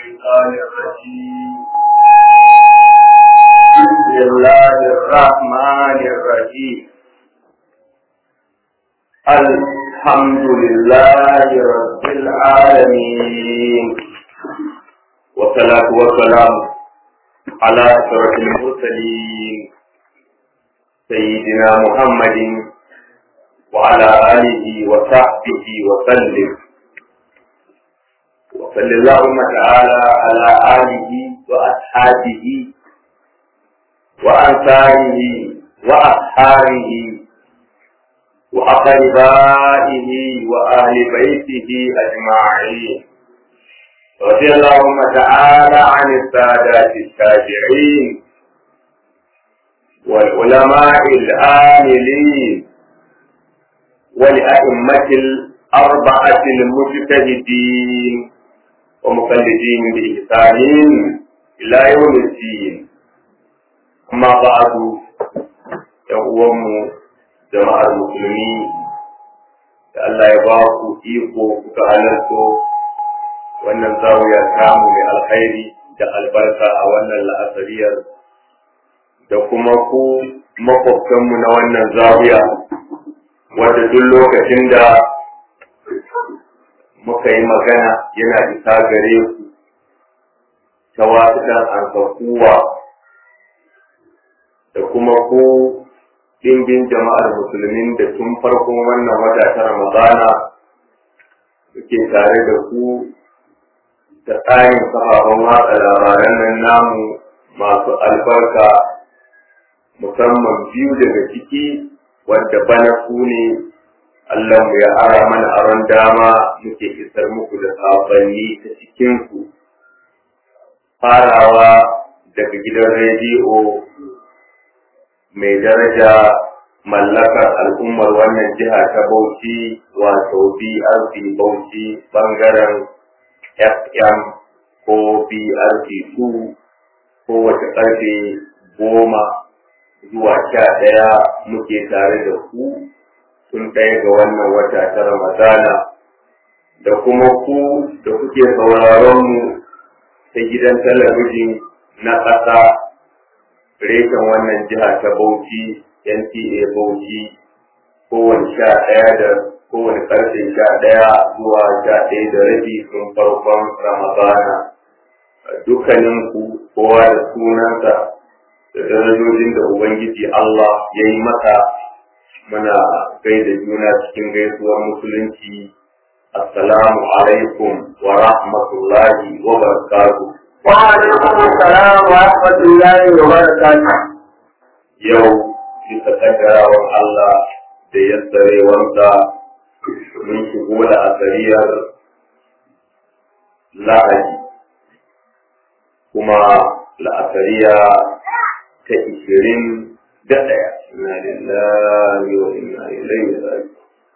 الشيطان الرجيم بسم الله الرحمن الرحيم الحمد لله رب العالمين والصلاة والسلام على أشرف المرسلين سيدنا محمد وعلى آله وصحبه وسلم وصلى اللهم تعالى على آله وأصحابه وأنصاره وأصحابه وأقربائه وأهل بيته أجمعين رضي اللهم تعالى عن السادات التابعين والعلماء العاملين ولأئمة الأربعة المجتهدين ومقلدين بإحسان إلى يوم الدين أما بعد يقوم jama'ar musulmi da Allah ya ba ku iko kuka halarto wannan zawiya samu mai alkhairi da albarka a wannan la'asariyar da kuma ku makwabtanmu na wannan zawiya wadda duk lokacin da muka yi magana yana isa gare ku ta wasu ɗan ansakuwa da kuma ku ɗimbin jama'ar musulmin da tun farkon wannan wata ta ramadana suke tare da ku da tsarin kafafen watsa labaran nan namu masu albarka musamman biyu daga ciki wadda bana ku ne Allah mu ya ara mana aron dama muke isar muku da sabanni ta cikinku farawa daga gidan rediyo mai daraja mallakar al'ummar wannan jiha ta Bauchi wato BRC Bauchi bangaren FM ko BRC 2 kowace ƙarfe goma zuwa sha ɗaya muke tare da ku sun ɗaya ga wannan wata ta Ramadana da kuma ku da kuke sauraron mu ta gidan talabijin na ƙasa reshen wannan jiha ta Bauchi NTA Bauchi kowane sha ɗaya da kowane ƙarfe sha ɗaya zuwa sha ɗaya da rabi sun farkon Ramadana dukkanin ku kowa da sunansa da darajojin da Ubangiji Allah ya yi masa muna gaida juna cikin gaisuwar musulunci assalamu alaikum wa rahmatullahi wa barakatuh وعليكم السلام ورحمة الله وبركاته yau bisa kaddarawar Allah da yassarewarsa mun shigo da asariyar lahadi kuma la'asariya ta ishirin da ɗaya inna lillahi wa inna ilaihi raji'un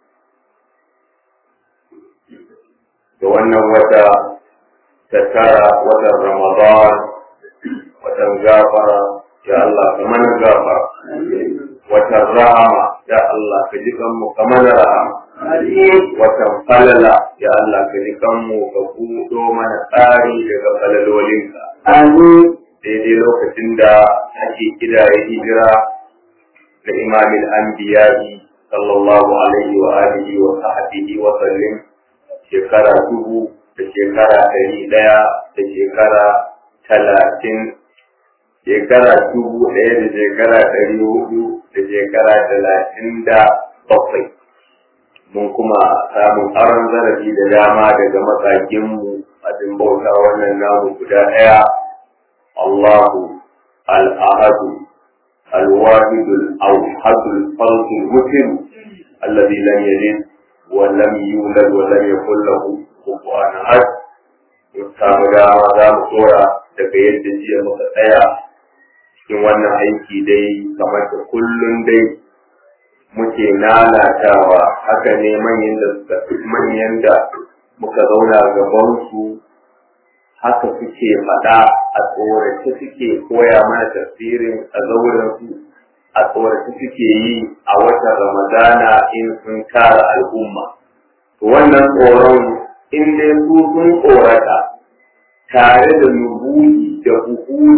da wannan wata ta tara watan ramadan watan gafara ya Allah ka mana gafara watan rahama ya Allah ka ji kanmu ka mana rahama watan falala ya Allah ka ji kanmu ka buɗo mana tsari daga falalolinka daidai lokacin da ake kidaye hijira da imamin anbiya'i sallallahu alaihi wa alihi wa sahbihi wa sallim shekara dubu da shekara ɗari ɗaya da shekara talatin shekara dubu ɗaya da shekara ɗari hudu da shekara talatin da bakwai mun kuma samun aron zarafi da dama daga matsakinmu abin bauta wannan namu guda ɗaya Allahu al-ahadu الواحد الأوحد الفرد المسلم الذي لم يلد ولم يولد ولم يكن له كفوا أحد samu dama za mu tsora daga yadda jiya muka tsaya cikin wannan aiki dai kamar da kullum dai muke lalatawa haka ne manyan da suka manyan da muka zauna gaban su haka suke faɗa a tsorace suke koya mana tafsirin a zauren su a tsorace suke yi a watan ramadana in sun tara al'umma wannan tsoron in dai su sun tsorata tare da nubuyi da buhuri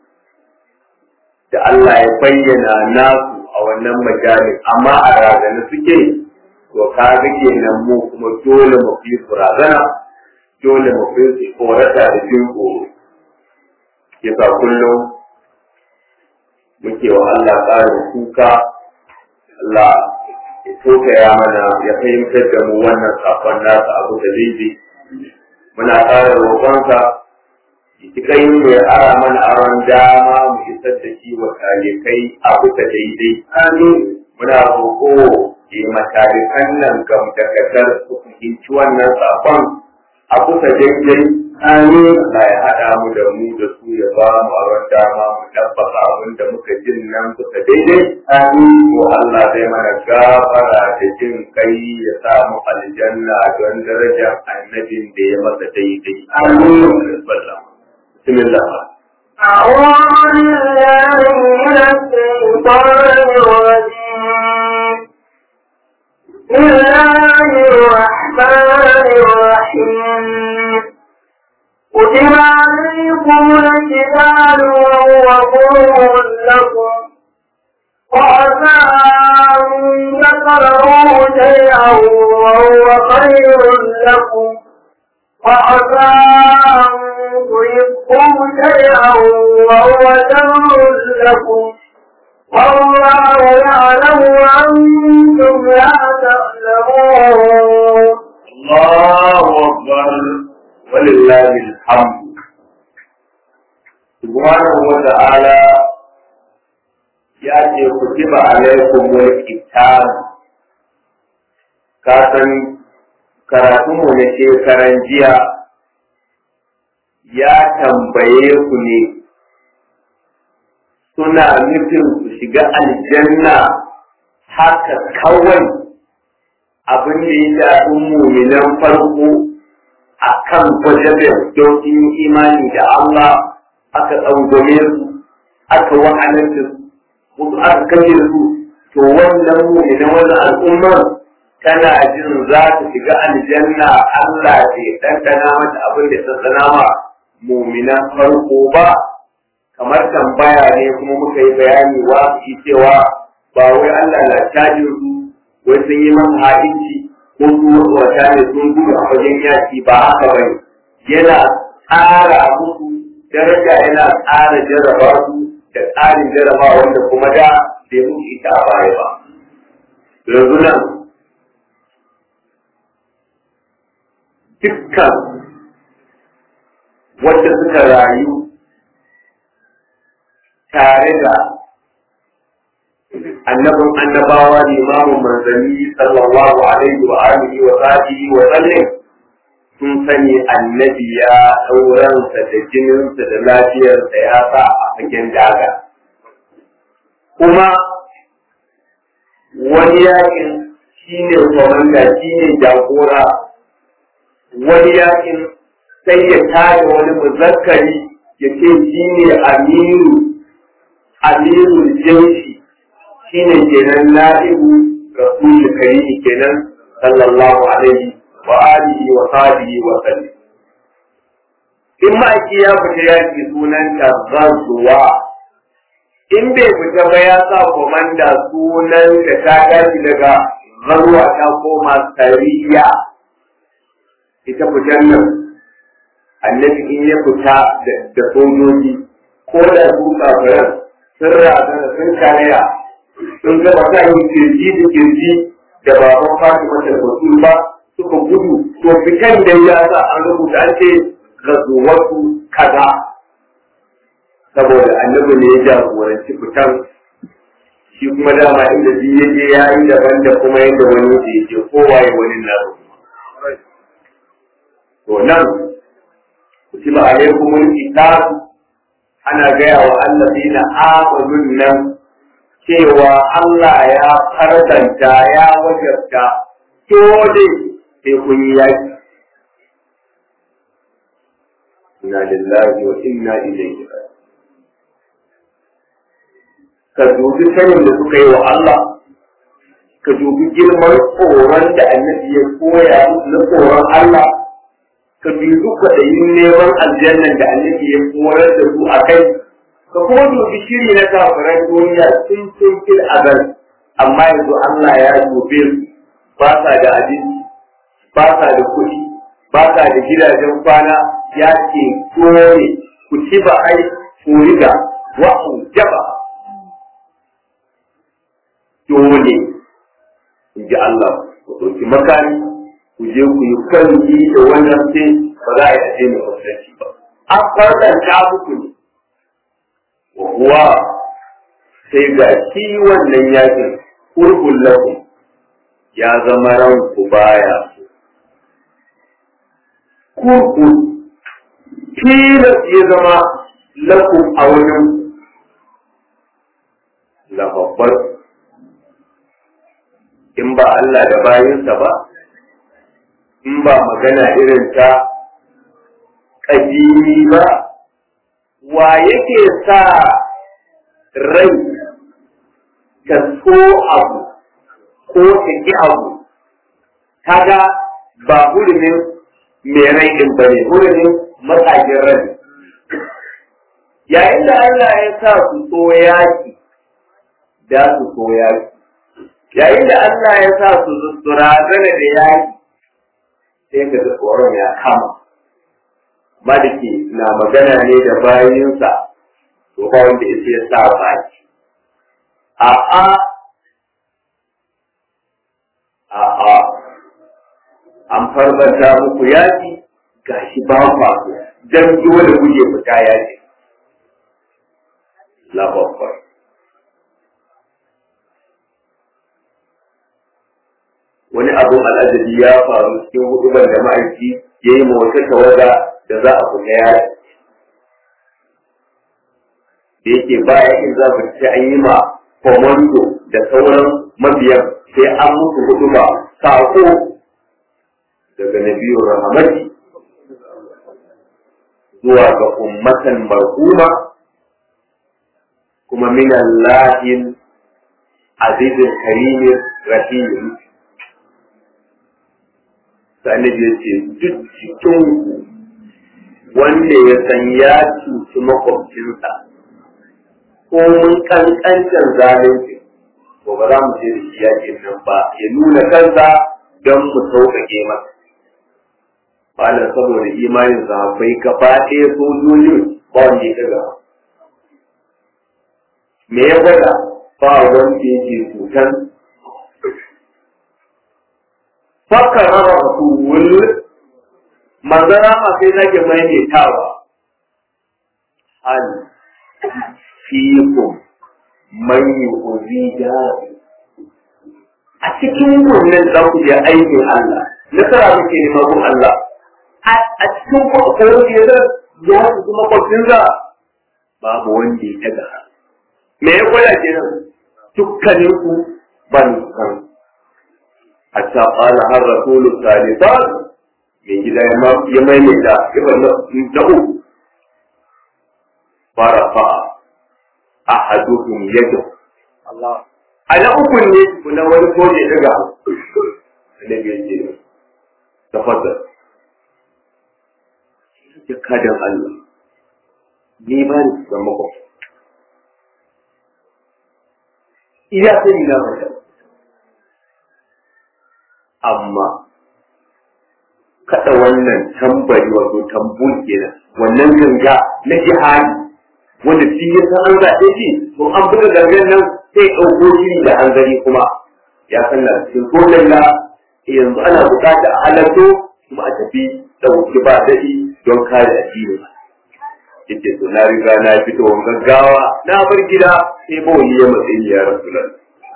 da Allah ya bayyana nasu a wannan majalin amma a razana suke to ka ga kenan mu kuma dole mu fi su razana dole mu fi su korata da jin tsoro yasa kullum muke wa Allah ƙarin kuka Allah ya tokaya mana ya fahimtar da mu wannan sakon nasa abu da daidai muna ƙara roƙonsa ki kai mu ya ara mana aron dama mu isar da shi wa talikai a kusa daidai amin muna roƙo ke matalikan nan gam da kasar su fahimci wannan sakon a kusa daidai amin Allah ya haɗa mu da mu da su ya ba mu aron dama mu tabbata abin da muka jin nan kusa daidai amin ko Allah zai mana gafara da jin kai ya sa mu aljanna don darajar annabin da ya masa daidai amin بسم الله أعوذ بالله من الشيطان الرجيم بسم الله الرحمن الرحيم كتب عليكم القتال وهو كره لكم وعسى أن تكرهوا شيئا وهو خير لكم وعسى أن تحبوا شيئا وهو شر لكم والله يعلم وأنتم لا تعلمون الله أكبر ولله الحمد سبحانه وتعالى يأتي كتب عليكم الكتاب كاتن karatunmu na shekaran jiya ya tambaye ku ne suna nufin su shiga aljanna haka kawai abin da ya shafi muminan farko a kan gwajabe don in imani da Allah aka tsangwame su aka wahalanta su aka kashe su to wannan muminan wannan al'ummar tana jin za ta shiga aljanna Allah bai ɗanɗana mata abin da ɗanɗana ma muminan farko ba kamar tambaya ne kuma muka yi bayani wa su cewa ba wai Allah na cajin su wai sun yi masa ha'inci ko su wata ne sun gudu a wajen yaki ba haka bane yana tsara musu daraja yana tsara jarraba su da tsarin jarraba wanda kuma da bai musu ita a baya ba yanzu nan dukkan wanda suka rayu tare da annabin annabawa limamin manzanni sallallahu alaihi wa alihi wa sahbihi wa sallam sun sani annabi ya ɗauransa da jininsa da lafiyarsa ya sa a fagen daga kuma wani yakin shine komanda shine jagora wani yakin sai ya tada wani muzakkari ya ce shi ne amiru amiru jinsi shi ne kenan na'ibu rasul karimi kenan sallallahu alaihi wa alihi wa sahbihi wa sallam in ma'aiki ya fita yaki sunan ta zazuwa in bai fita ba ya sa komanda sunan da ta tashi daga zaruwa ta koma sariya ita fitar nan annabi in ya fita da sojoji ko da su kafiran sun razana sun karaya sun gaba ta yi kirji da kirji da baban fatima da basul ba suka gudu to fitan da ya sa an rubuta an ce gazuwatu kaza saboda annabi ne ya jagoranci fitan shi kuma dama inda ji ya je ya yi daban da kuma yadda wani ya je kowa ya wani nasu to nan kutiba alaikumul kitab ana gaya wa allazina amanun nan cewa Allah ya farzanta ya wajabta dole sai kun yi yaki inna lillahi wa inna ilaihi ka dubi sanin da suka yi wa Allah ka dubi girman tsoron da annabi ya koya na tsoron Allah ka ka bi duk kwaɗayin neman aljannan da annabi ya koyar da su a kai ka kuma dubi shiri na kafiran duniya sun sun fil azal amma yanzu Allah ya dube su ba sa da abinci ba sa da kuɗi ba sa da gidajen kwana ya ce dole ku ci ba ai ku riga wa jaba dole in ji Allah ku ɗauki makami ku je ku yi kalli da wannan sai ba za a yi aje mai musulunci ba an farɗanta muku ne kuwa sai ga shi wannan yakin kurkun lakum ya zama ranku baya kurkun tilas ya zama lakum a wurin lababbar in ba Allah da bayinsa ba in ba magana irin ta ƙadimi ba wa yake sa rai ta so abu ko ta ki abu kaga ba hurumin mai rai din ba ne hurumin matsajin rai yayin da Allah ya sa su so yaki da su so yaki yayin da Allah ya sa su razana da yaki sai ka ga tsoron ya kama maliki na magana ne da bayinsa to ba wanda yake ya sa baki a'a a'a an farbanta muku yaki gashi ba kwa dan dole guje fita yaki la babbar wani abun al'ajabi ya faru cikin hudubar da ma'aiki ya yi wata tawaga da za a fita yaki da yake baya in za ku ci an yi ma komando da sauran mabiyan sai an musu huduba sako daga nabiyur rahmati zuwa ga ummatan marhuma kuma min Allahin azizin karimin rahim sani ya ce duk cikin wanda ya san ya cuci makwabcinsa ko mun kankancin zalunci to ba za mu je da shi yakin nan ba ya nuna kansa don mu sauƙaƙe masa bala saboda imanin sahabbai gaba ɗaya sojojin ba wanda ya daga me ya gwada ba wanda yake cutan fakar raba rasul manzara ma sai nake maimaitawa hal fikum man yu'zi a cikin wannan za ku je aikin Allah nasara muke nema gun Allah a cikin ku akwai wanda ya ya su kuma kwafin za babu wanda ya daga me ya gwada kenan dukkanin ku ban san hatta qala har rasulu salisan mai gida ya maimaita ya bar da uku farafa ahaduhum yadu Allah ana uku ne kuna wani ko ne daga annabi yake tafaddal ya kadan Allah ni ba ni san mako iya sai na mata amma kada wannan tambari wato tambun kenan wannan ganga na jihadi wanda shi ya san an zaɓe shi to an buga gangan nan sai ɗauko shiri da hanzari kuma ya san na cikin kolan la yanzu ana buƙatar a halatto kuma a tafi ɗauki ba daɗi don kare addini yake to na riga na fito gaggawa na bar gida sai bawali ya matsayi ya rasulan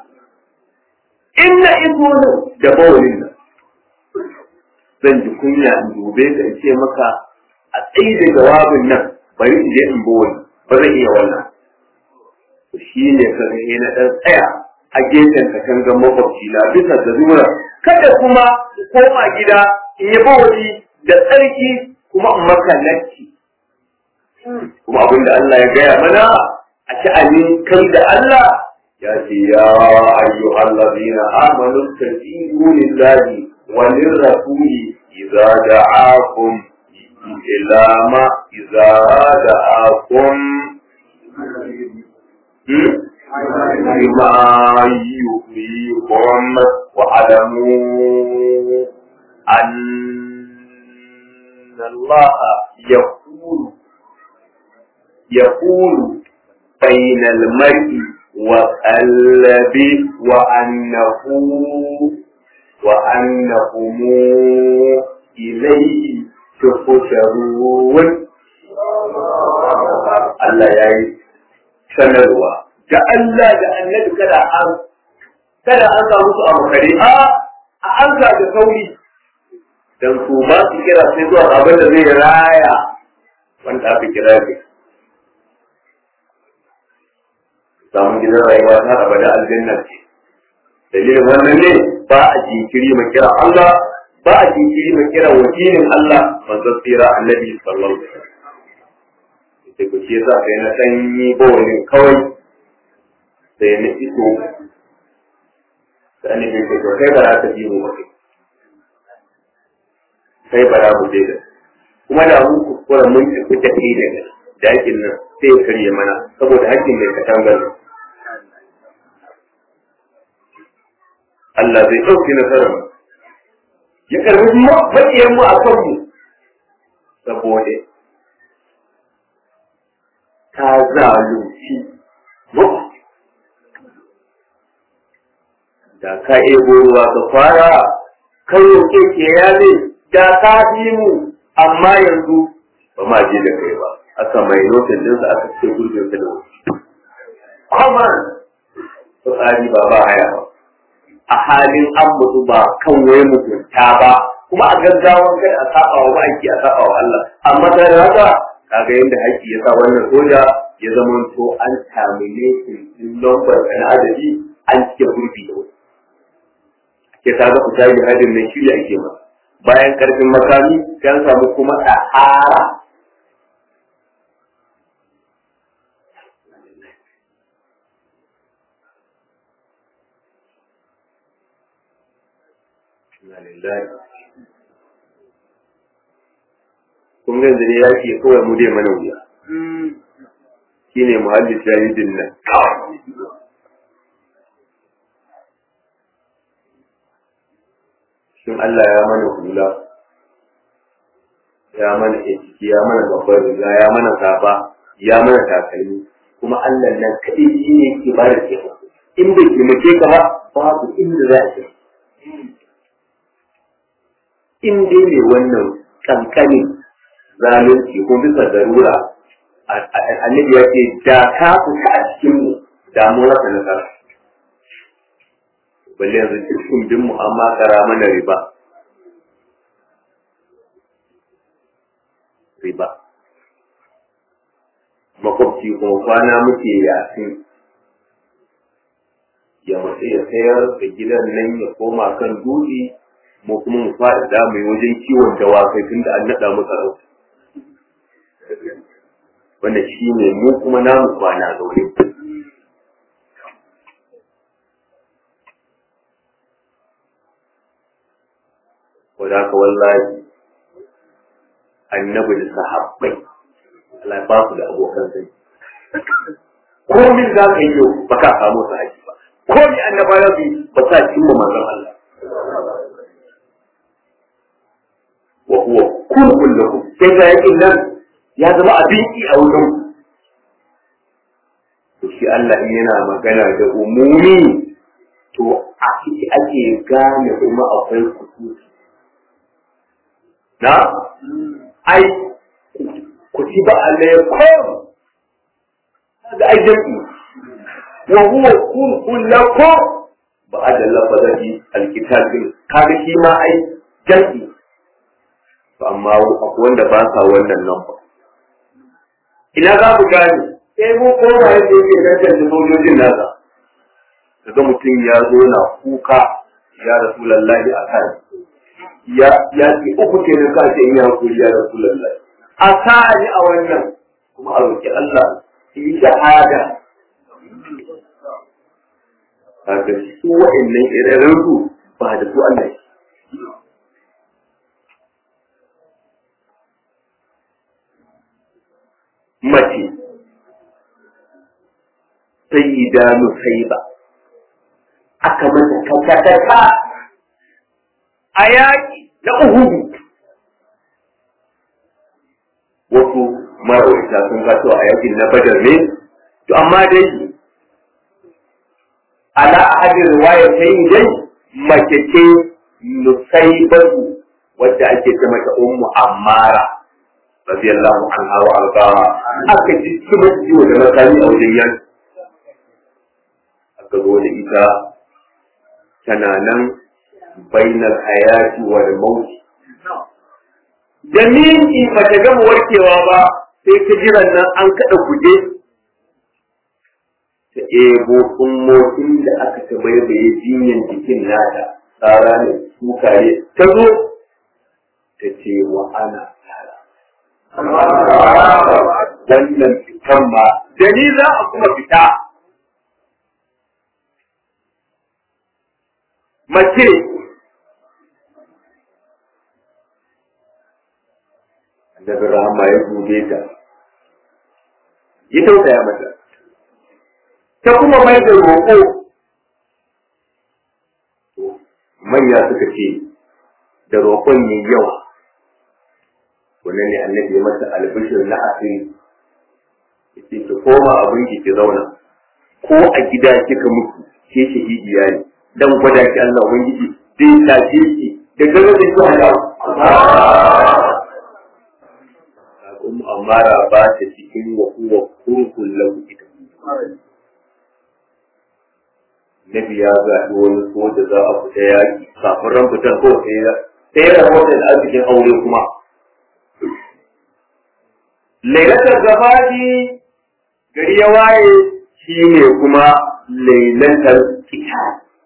in na iso nan da bawalin nan zan ji kunya in dube ka in ce maka a tsaye da jawabin nan bari in je in bawali ba zai iya wannan shi ne ka ga na ɗan tsaya a gefen katangar makwabci na bisa da zura kada kuma koma gida in yi bawali da tsarki kuma in maka lacci kuma abin da Allah ya gaya mana a sha'anin kai da Allah ya ce ya ayyu allazina amanu tajibu lillahi wa lirrasuli idza da'akum ila ma iza da'akum بما يحييكم واعلموا أن الله يقول يقول بين المرء وقلبه وأنه وأنهم إليه تحشرون الله يعيش sanarwa da Allah da annabi kada an kada an samu su a makare a a an da sauri dan su ba su kira sai zuwa abin da zai raya wanda aka kira ne samun gidan rayuwa ta abada aljanna ce dalilin wannan ne ba a jinkiri mai kira Allah ba a jinkiri mai kira wakilin Allah manzon tsira annabi sallallahu alaihi wasallam sai ku ce za kai na sanyi bawalin kawai sai na iso sai ne bai to kai ba za ka ji mu ba kai ba za mu je da kuma da mun kuskura mun tafi da kai daga dakin nan sai ya karye mana saboda hakkin mai katangar Allah zai ɗauki nasarar ya karbi maƙiyar mu a kanmu saboda ta zalunci da ka ebo ruwa ka fara kan roƙe ke yaze da ka fi mu amma yanzu ba ma je da kai ba aka mai notin ɗinsa aka ce gurbin sa da wasu kuma tsari ba ba haya ba a halin an mutu ba kan wai mutunta ba kuma a gaggawan kai a saba wa ma'aiki a saba wa Allah amma da haka kaga yadda haƙƙi ya sa wannan soja ya zama to an tamile din lambar na adadi an cike gurbi da wani ke kaga ku tayi hadin nan shi ake ma bayan karfin makami sai an samu kuma sahara kun ga yanzu ne ya ke kawai mu dai mana wuya shi ne muhalli shahidin nan shin Allah ya mana hula ya mana ciki ya mana babbar riga ya mana safa ya mana takalmi kuma Allah nan kaɗai shi ne ke ba da taimako in bai taimake ka ba babu inda za a ce in dai ne wannan kankanin zalunci ko bisa darura annabi ya ce da ka fita a cikin mu da mu rasa nasara balle yanzu cikin bin mu amma kara mana riba riba makwabci kuma kwana muke yasin ya matsa ya sayar da gidan nan ya koma kan dutse mu kuma mu faɗaɗa mai wajen kiwon dawakai tun da an naɗa mu sarauta wanda shi ne mu kuma namu kwana zaune. Wadda ka wallahi annabi da sahabbai Allah ba su da abokan zai. Komin za ka yi yau ba ka samu su haji ba. Komi annaba ya bi ba sa cimma manzon Allah. Wa huwa kurkun lahu sai ga yakin nan ya zama abinci a wurin to shi Allah in yana magana da umumi to a ciki ake gane kuma akwai kusuci na ai kutiba alaikum da ai jami'i wa huwa kun lakum ba'da lafazati alkitab kaga shi ma ai jami'i to amma akwai wanda ba sa wannan nan ba ina za ku gane sai mu koma yadda yake tantance sojojin nasa kaga mutum ya zo na kuka ya rasulallahi a kan ya ya ce uku ke da ka ce in ya hakuri ya rasulallahi a sa'ani a wannan kuma a roki Allah yi shahada kaga su wa'annan ire su ba da su Allah mace sayyida nusaiba aka mata kakakaka a yaƙi na uhudu wasu marawaita sun gato a yakin na badar ne to amma dai ala ahadin riwaya ta yi dai mace ce nusaibatu wadda ake ce mata ummu ammara radiyallahu anha wa arda aka ji kuma ciwo da makami a wajen yan aka zo da ita tana nan bainal hayati wal mauti da minti ba ta gama warkewa ba sai ta jiran nan an kaɗa kuje ta ebo tsummokin da aka ta baibaye jinyan jikin nata tsara ne sukare ta zo ta ce wa ana wannan fitan ma da ni za a kuma fita mace annabi rahama ya dube ta ya tausaya mata ta kuma mai da roƙo manya suka ce da roƙon yi yawa wannan ne annabi ya mata albishir na asiri yace ki koma abin ki ki zauna ko a gida kika mutu ke shahidiya ne dan gwada ki Allah ubangiji zai tace ki da gaza da ki hada ummu amara ba ta cikin wa huwa kurkun lahu ita Nabi ya zaɓi wani soja za a fita yaƙi kafin ran fitar ko sai ya sai ya rahoton da arzikin aure kuma lailatar gabadi gari ya waye shi ne kuma lailatar kita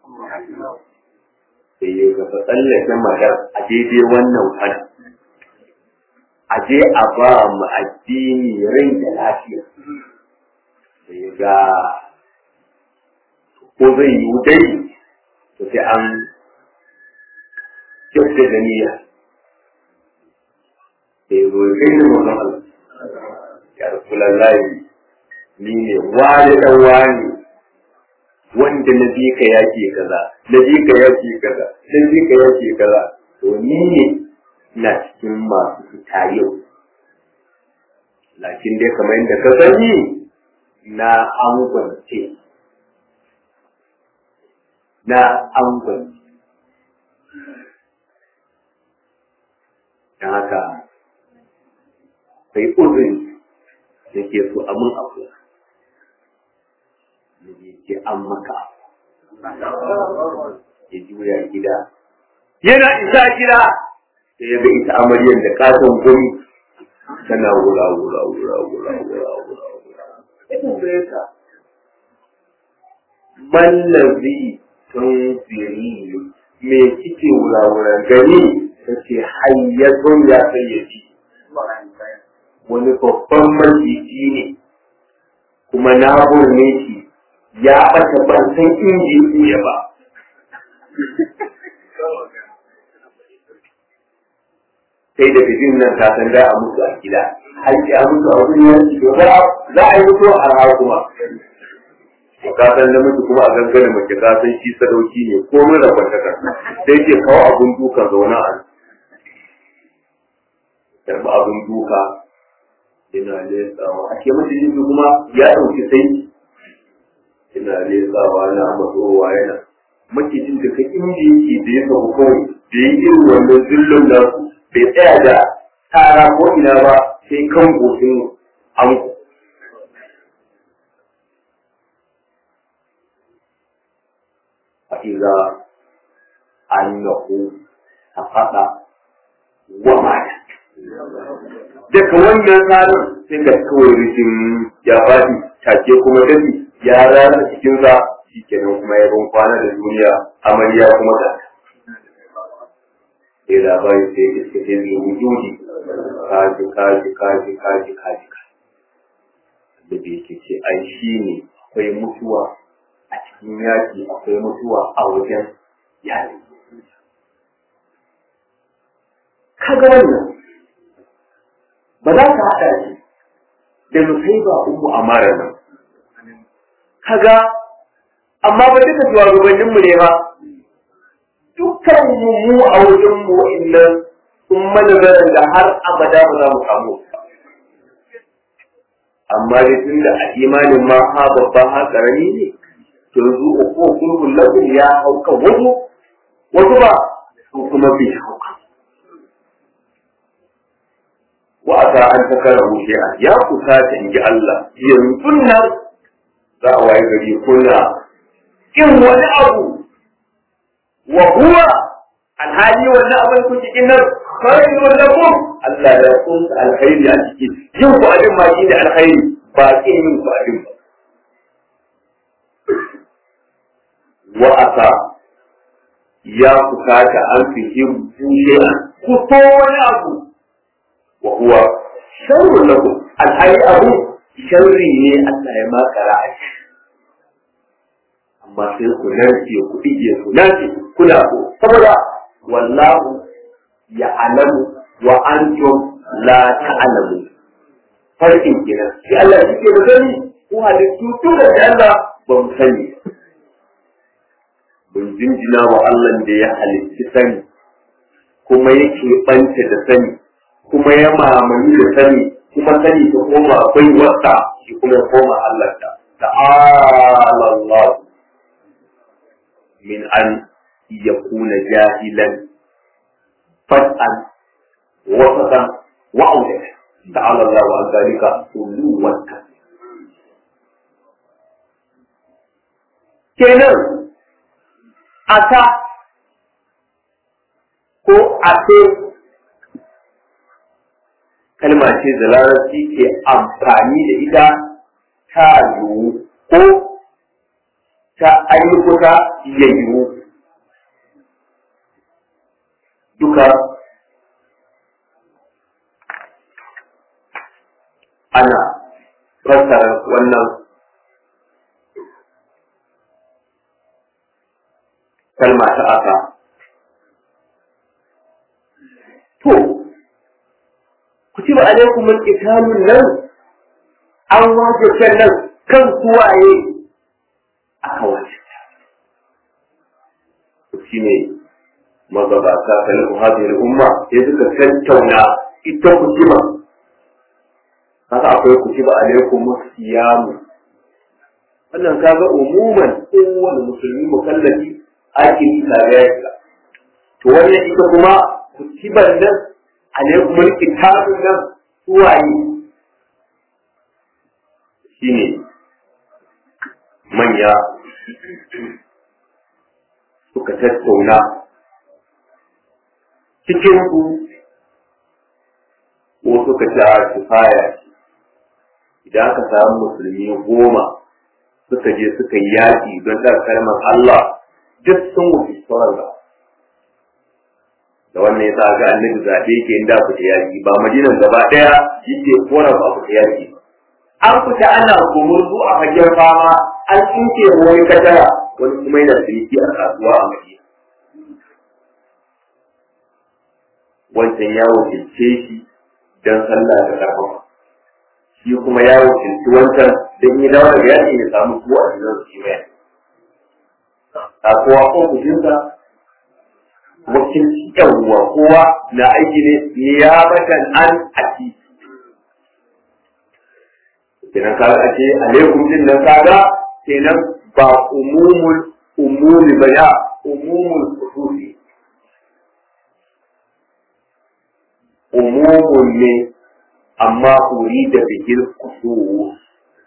sai ya gaba tsallake matar a daidai wannan fana a je a ba mu addini rai da lafiya sai ga ko zai yi dai to sai an kyauta da niyya sai zo kai da mazan Allah ya rasulallahi ni ne wani dan wani wanda na bi ka yake kaza na bi ka yake kaza na bi ka yake kaza to ni ne na cikin masu fita yau lakin dai kamar yadda ka sani na angwance na angwance don haka sai uzuri da ke so a mun abu da ke an maka ya juya gida yana isa gida sai ya ga ita amaryar da katon gumi tana wura wura wura wura wura wura wura ya tambaye ta mallazi tun ziri me kike wura wura gani ta ce hayyatun ya sayyaci wani babban maciji ne kuma na burne shi ya ɓata ban san inji ya ba sai da bijin nan ta san za a mutu a gida har ki a mutu a wurin yanki to za a yi mutu a rawa kuma to ka san da mutu kuma a gangana mace ka san shi sadauki ne ko mun rabon ta sai ke kawo abun duka zauna a karɓi abun duka yana lesawa a ke mace jiki kuma ya ɗauki sai yana lesawa na matsowa yana macijin da ka inji yake da ya samu kawai da ya irin wannan zillon nasu bai tsaya da tara ko ina ba sai kan goshin anko. A iza an yahu a faɗa wa mata. Daga wannan tsarin sai da kawai rikin ya faɗi take kuma dafi ya rana cikinsa shi kenan kuma ya ban kwana da duniya amarya kuma da sai labari sai iska ce zai wujudi kaji kaji kaji kaji kaji da bai ke ce ai shi ne akwai mutuwa a cikin yaki akwai mutuwa a wajen yaki kaga wannan ba za ka haɗa shi da nusaiba ummu amara nan kaga amma ba duka shugabannin mu ne ba dukkan mu mu a wajen mu wa'annan sun mana da har abada ba za mu samu amma dai tun da a imanin ma ha babba ha karami ne to yanzu uku kulkul lakum ya hauka wasu wasu ba su kuma bai hauka wa asa an takara shay'an ya kusa ta inji Allah yanzu nan za a waye gari kuna in wani abu wa huwa alhali wannan abin ku cikin nan khairun lakum Allah ya kun alkhairi a cikin yin ku abin ma shi da alkhairi ba kin yin ku abin ba wa asa ya kusata an fihim shay'an ku so wani abu wa huwa sharrun lakum alhali abu sharri ne Allah ya makara a shi amma sai ku narke ku dige ku narke kuna so saboda wallahu ya alamu wa antum la ta'lamu farkin kenan shi Allah shi ke da sani ko halittu tun da Allah ba mu sani mun jinjina wa Allah da ya halitti sani kuma yake banta da sani kuma ya mamaye da sani kuma sani ta koma akwai wata shi kuma ya koma Allah ta ta'ala Allah min an yakuna jahilan fat'an wasatan wa'udan ta'ala Allah wa zalika uluwan kenan asa ko ase kalma ce da larabci ke amfani da ita ta yiwu ko ta ayyukuta ya yiwu duka ana fassara wannan kalma ta aka to kutiba alaikum al-qitalun nan an wajibta nan kan suwaye aka wajibta shi ne magabata kan hadhihi umma sai suka tattauna ita kutiba haka akwai kutiba alaikum siyamu wannan kaga umuman kowane musulmi mukallafi ake yi kaga ya to wannan ita kuma kutiban nan alaikum alkitabun nan suwaye shine manya suka tattauna cikin ku ko suka ci a kifaya idan aka samu musulmi goma suka je suka yi yaƙi don ɗan kalmar Allah duk sun wuce sauran ba da wannan yasa ga annabi zaɓe ke inda ku yaƙi ba madinan gaba ɗaya yake kora ba ku yaƙi an fita ana gumurzu a fagen fama an tsinke wani katara wani kuma yana ciniki a kasuwa a madina wancan ya wakilce shi don sallah da karfafa shi kuma ya wakilci wancan don yi dawo daga yaƙi ya samu kuwa a cikin su mai kasuwa ko kujinsa wakilci yawwa kowa na aiki ne niyabatan an aki kenan kaga ake alaikum din nan kaga kenan ba umumul umumi ba ya umumul khususi umumun ne amma uri da bihil khusus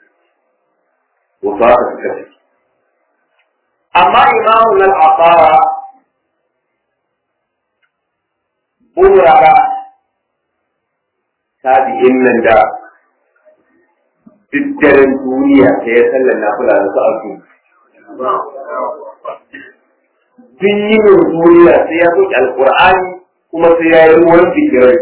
wa ba ta kace amma imamu al-aqara umrara tabi'in nan da duk daren duniya sai ya sallar na kula da su azu. Duk yinin duniya sai ya soke alkur'ani kuma sai ya yi ruwan fikirai.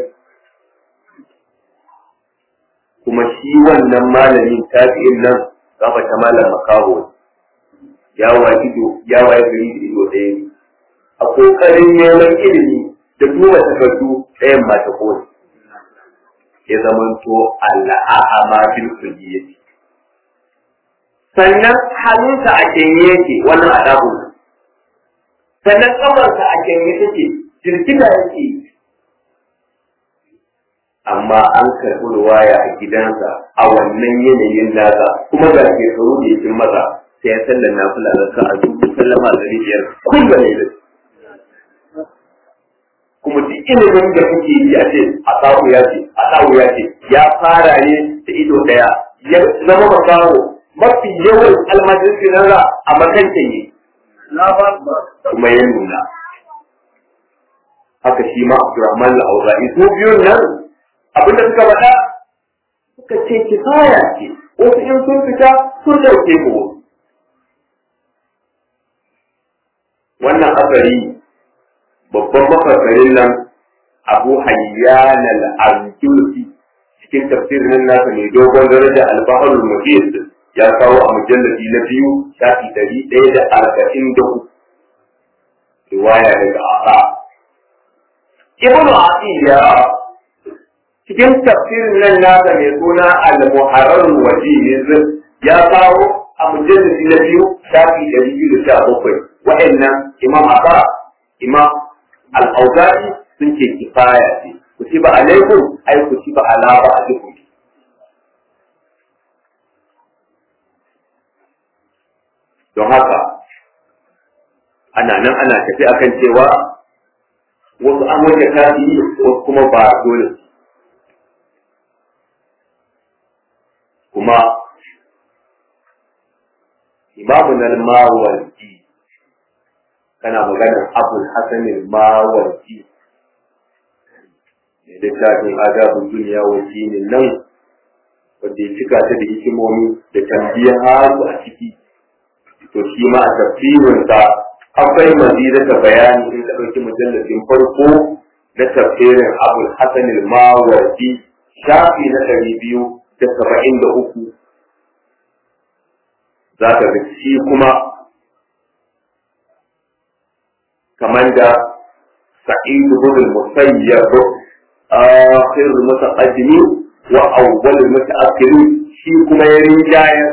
Kuma shi wannan malamin tafi'in nan gaba ta malam makaho ya waye ido ya waye gari da ido ɗaya ne. A ƙoƙarin neman ilimi da duba takardu ɗayan mata kone. ya zamanto al'a'ama bil kulliyati sannan hannunsa a kenye yake wannan adabu sannan kamarsa a kenye take jirgina yake amma an karɓi ruwaya a gidansa a wannan yanayin nasa kuma ga shekaru da yakin masa sai ya sallar na fula da ka a dubu sallama da biyar kullum ne kuma duk ilimin da kuke yi a ce a samu ya ce a samu ya ce ya fara ne da ido daya ya zama makawo mafi yawan almajirci na za a makanta ne kuma ya nuna haka shi ma Abdurrahman al-Auza'i su biyun nan abinda suka faɗa suka ce kifaya ce wasu in sun fita sun dauke mu wannan asari babban mafasarin nan Abu Hayyan al-Arjusi cikin tafsirin nasa ne dogon daraja al-Bahrul Muhit ya kawo a mujalladi na biyu shafi ɗari ɗaya da arba'in da uku riwaya daga Asa Ibn Atiyya cikin tafsirin nan nasa mai suna al-Muharrar Wajiz ya kawo a mujalladi na biyu shafi ɗari biyu da sha bakwai wa'annan Imam Asa Imam Al-Auza'i sun ce kifaya ce kutiba alaikum ai kutiba ala ba'dikum don haka ana nan ana tafi akan cewa wasu an wajen tafi wasu kuma ba dole kuma imamun al-mawardi kana maganar abul hasanin mawardi da littafin adabun duniya wa dinin nan wanda ya cika ta da hikimomi da tambiya hasu a ciki to shi ma a tafsirinsa akwai mazida ta bayani in ka ɗauki mujalladin farko na tafsirin abul hasan al-mawardi shafi na ɗari biyu da saba'in da uku za ka ga shi kuma kamar da sa'id ibn al-musayyab akhir al-mutaqaddimin wa awwal al-mutaakhirin shi kuma ya rinjayar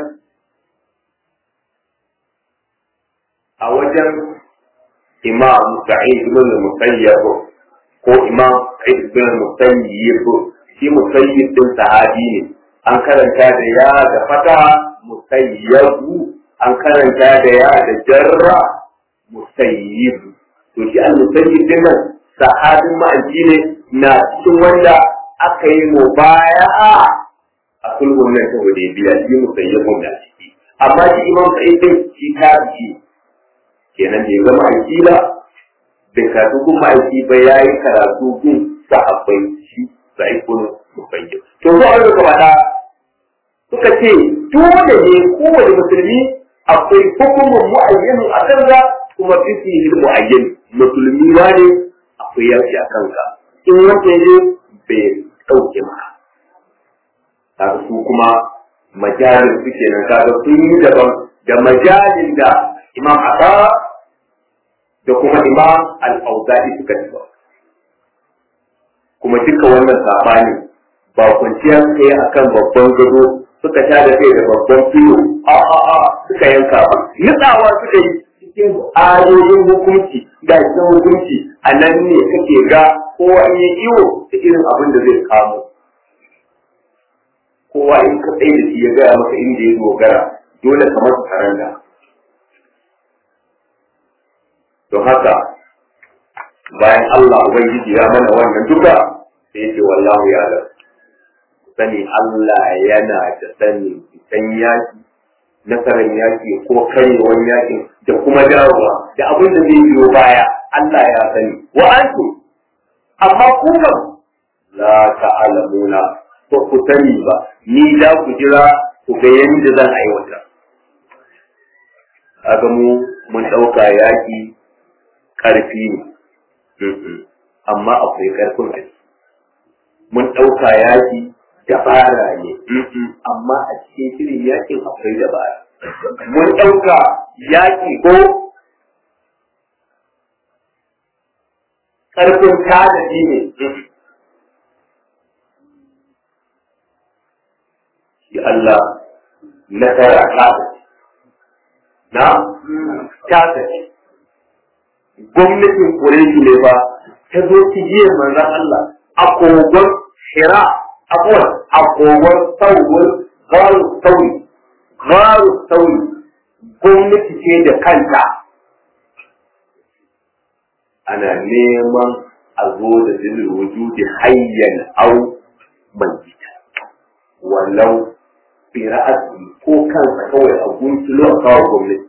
a wajen imam sa'id ibn musayyib ko imam sa'id ibn musayyib shi musayyib din sahabi ne an karanta da ya da fata musayyabu an karanta da ya da jarra musayyib to shi al musayyib din nan sahabin ma'aji ne na cikin wanda aka yi mubaya'a a sulhun nan ta hudaybiya shi musayyibun da ciki amma shi imam sa'id din shi tabi'i kenan bai zama aiki ba bai karatu kun ma'aiki ba ya yi karatu kun sahabbai shi sai kun musayyib to zo an ka faɗa suka ce dole ne kowane musulmi akwai hukumin mu'ayyanin a kansa kuma fifihi mu'ayyan musulmi ba ne akwai yaki a kanka in wanda ne bai ɗauke maka kaga su kuma majalin su kenan kaga sun yi daban da majalin da imam Asa da kuma imam al-Auza'i suka ci kuma duka wannan sabani ba kwanciya suka yi akan babban gado suka sha da kai da babban filo a a a suka yanka ba nutsawa suka yi cikin ayoyin hukunci ga cikin hukunci a nan ne kake ga kowa in yi iwo da irin abin da zai kamo kowa in ka tsaye da shi ya gaya maka inda ya dogara dole ka masa karanta don haka bayan Allah Ubangiji ya mana wannan duka sai ya ce wallahu ya ga sani Allah yana da sani fitan yaki nasarar yaki ko karyewar yakin da kuma dawowa da abin da zai biyo baya Allah ya sani wa antu amma ku kam la ta'lamuna ko ku sani ba ni da ku jira ku ga yadda zan aiwata kaga mu mun ɗauka yaƙi ƙarfi ne amma akwai ƙarfin a mun ɗauka yaƙi dabara ne amma a cikin shirin yaƙin akwai dabara mun ɗauka yaƙi ko ƙarfin tanadi ne ya Allah nasara ta na ta tafi gwamnatin Quraysh ne ba ta zo cigiyar manzon Allah a kogon Hira abuwan a kogon sauwar garu sauri garu sauri gwamnati ce da kanta ana neman a zo da zilin wujudi hayyan au manjita walau fira'atu ko kansa kawai a guntulo a kawo gwamnati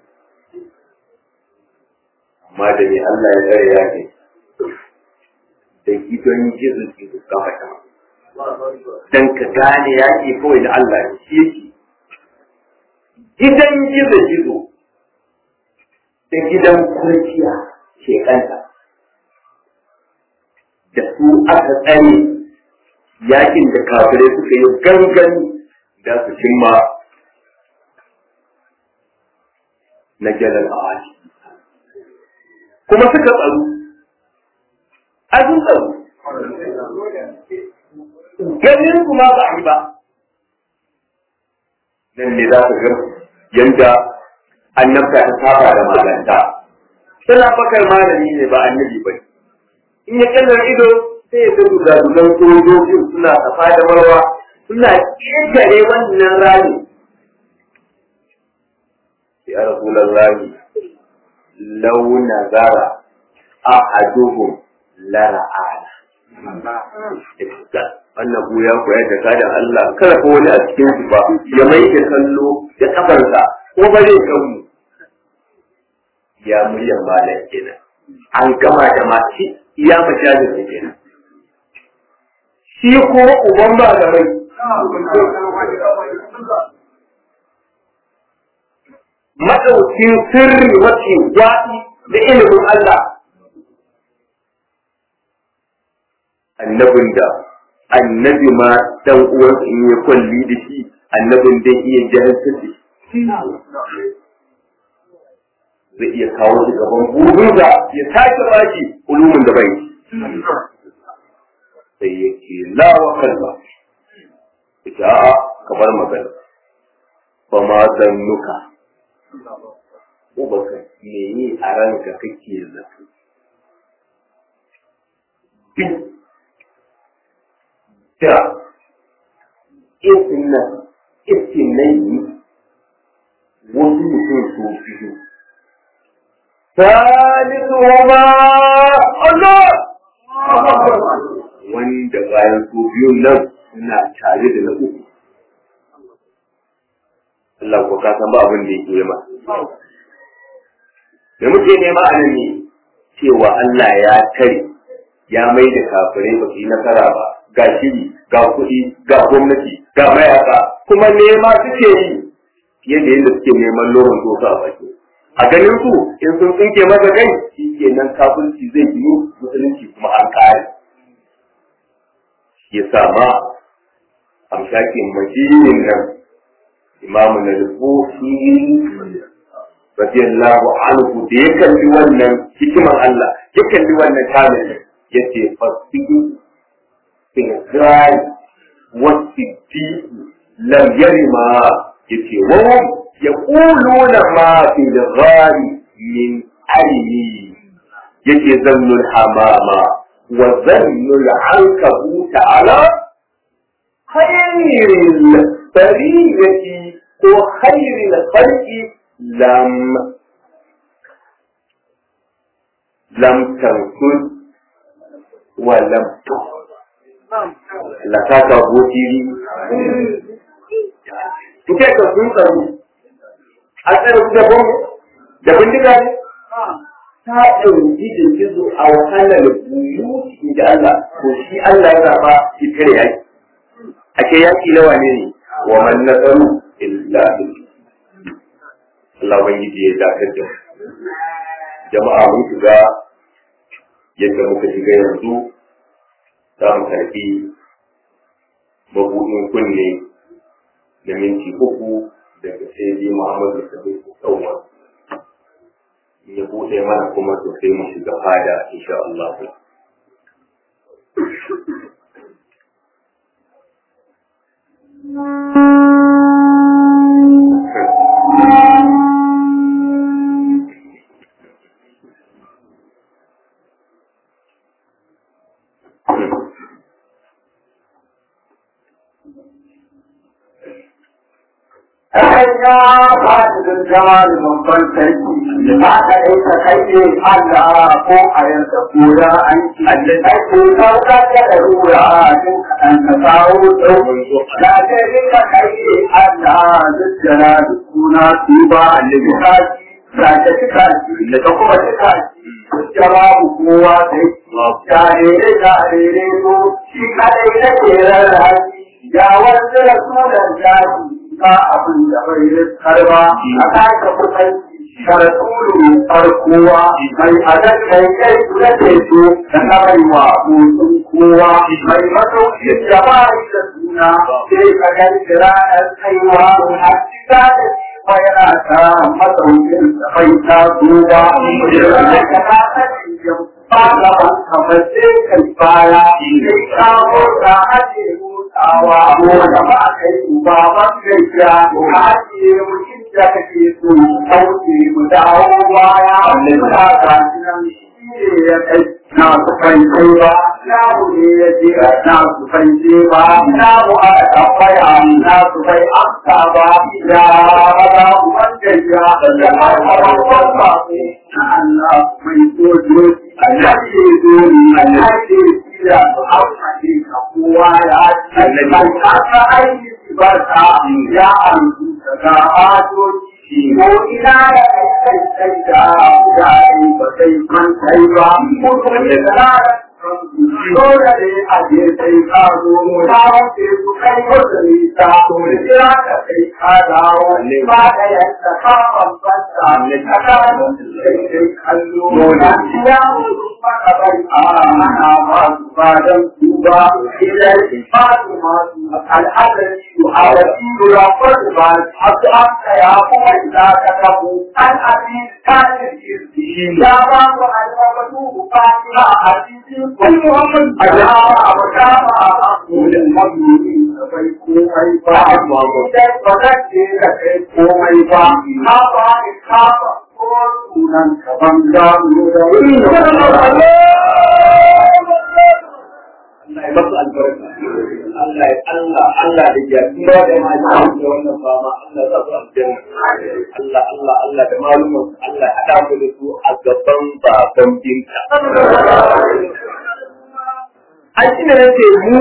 amma da ne Allah ya tsare ya ke da gidan gizo gizo kafa ta dan ka gane yaƙi kawai da Allah ne shi yake gidan gizo gizo da gidan kurciya shekanta da su aka tsare yakin da kafirai suka yi gangani da su cimma na jalal a kuma suka tsaro a sun tsaro ganin kuma ba a yi ba nan ne za ka ga yanda annabta ta saba da malanta suna bakar malami ne ba annabi ba in ya kallar ido sai ya gudu da dugan sojojin suna safa da marwa suna ƙetare wannan rami ya rasulallahi lau nazara ahaduhum lara'ana wannan buya ko ya jaka da Allah kada ko wani a cikin su ba ya mai da kallo da kafarsa ko ba zai kanmu ya muryan malam kenan an gama da mace iya majalisar da kenan shi ko uban ba da mai madaukin sirri mace gwaɗi da ilimin Allah annabin da annabi ma dan uwan in ya kwalli da shi annabin da iya jahilta da shi zai iya kawo shi gaban burinsa ya sake baki ulumin da bai sai ya ce la wa kalba ita a kamar magana ba ma zannuka ko ba ka me yi a ranka kake zato da isin nan isin nan yi wasu mutum su biyu ثالثهما الله wanda bayan su biyun nan suna tare da na uku Allah ko ka san ba abin da yake ma da muke nema a nan ne cewa Allah ya tare ya mai da kafirai ba su yi nasara ba ga shiri ga kuɗi ga gwamnati ga mayaka kuma nema suke yi fiye da yadda suke neman lorin doka a baki a ganin su in sun tsinke masa kai shi ke nan kafirci zai biyu musulunci kuma an kare shi ya sa ma amshakin majinin nan imamu na rufufi radiyallahu anhu da ya kalli wannan hikimar Allah ya kalli wannan tamin ya ce fasihi filgari wasu lam yarima ya ce wawon يقولون ما في الغار من علمي يجي ظن الحمامة وظن العنكبوت على خير البرية وخير الخلق لم لم تنفذ ولم تخذ لكاك بوتيري Kuke ka sun tsaro a tsare da bom da bindiga ne ta ɗauki da gizo a wahalar buyuti da Allah ko shi Allah ya zaba shi kare yaki ake yaki nawa ne ne wa man nasaru illa Allah ubangiji ya dakar da jama'a mun shiga yadda muka shiga yanzu za mu karɓi mabuɗin kunne da minti uku daga sai dai Muhammadu Sadiq Tsawa ya bude mana kuma to sai mu shiga fada insha Allah Thank you. kai ya faɗi da zama da babban sarki ba ka yi ka kai ne Allah ko a yanka kura an ci Allah kai ko sauka da rura din kaɗan ka kawo tsaro da ta yi ka kai ne Allah duk jana da suna su ba Allah ka ci da ta cika ci da ta kuma cika ci jawabu kowa sai jarere jarere ko shi kadai da ke rarraci ya wanda rasulan jaji ba abin da bai riskar ba a kaka kusanci sharatulu farkowa mai adan kai kai da teso da na mai wa motsin kowa mai masaukin da ba da suna sai ka gani ranar kaiwa a cika da shi yana ta masaukin da bai ta duba da ka ta sani ba gaban kamar sai kai baya sai kawo ta ake motsawa ko da ba kai ba ba kai ya ka ake mutum da kake so kauce mu dawo baya muna ga nan shi ne ya kai na su kai kai ba na mu ne ya je na su kai je ba na mu a tambaya na su kai amsa ba ya ba wanda ya da har ba na Allah mai sojoji Allah ke zo Allah ke tsira su hausa ne ka kowa ya ci mai kasa aiki ba ta ya amsu daga ajoji ko ina ya kai kai da ya yi ba sai man kai ba mutum ya tsara Dole ne a je sai ka zo mu ta wuce su kai wata nisa to da kira ka kai ka dawo ba da yadda ka bambanta ne ka gano sai sai kallo na ya mutu maka bai a ana ba su ba dan su ba idan ba su ma su al'adari su awaki ya fadu ba a su aka ya kuma ina ka tabu an abi ta ne ya ba mu al'amadu ba ta a cikin wani muhammad a ya a wata ba a kulin mamuni bai komai ba idan ba za ke da kai komai ba ka ba ni ka ba ko sunan ka ban gano da wani Allah ya masu albarka. Allah ya Allah Allah da ya kuma da ma da wannan fama Allah za su aljanna. Allah Allah Allah da malumar Allah ya hada mu da su a gaban baban binka. An shi ne nace mu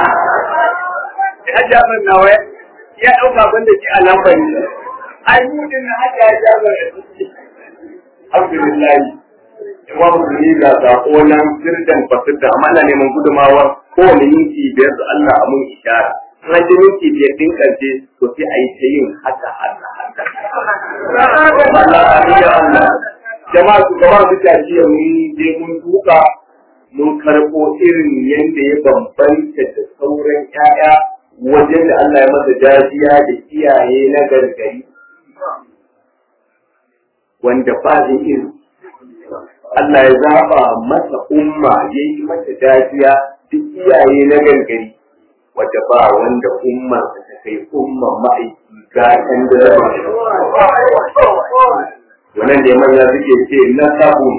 ya jabar nawa ya ɗauka ban da shi a lambar ne. Ai mu din na haka ya jabar Alhamdulillah. Yawa musulmi ga sako nan sirdan fasirda amma ana neman gudumawa kowane minti biyar da Allah a mun ishara. An ji minti biyar din karshe to sai a yi ta yin haka haka haka. Allah ya Allah. Jama'a su gaba su tashi ya mun je mun duka mun karɓo irin yadda ya bambanta da sauran 'ya'ya wajen da Allah ya masa jajiya da iyaye na gargari. Wanda ba zai irin Allah ya zaba masa umma ya yi mata dajiya duk iyaye na gargari wadda ba wanda umma ta kai umman ma'aiki gatan da zama wannan da manya suke ce na sabon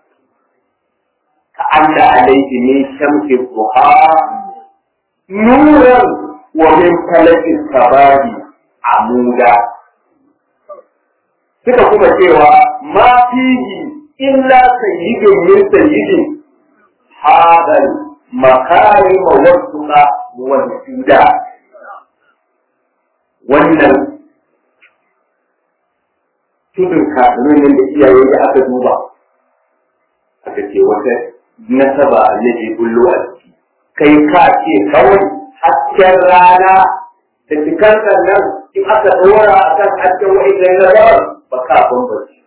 ka anda alaihi min shamsi duha nuran wa min falaki sabari amuda suka kuma cewa ma fihi إلا سيد من سيد هذا المكارم والسنة والسودة wannan tudun kasuwannin da iyaye da aka duba aka ce wata nasaba annabi bullo a ciki kai ka ce kawai hasken rana da cikar nan in aka ɗora a kan hasken wa'in na ba ka bambanci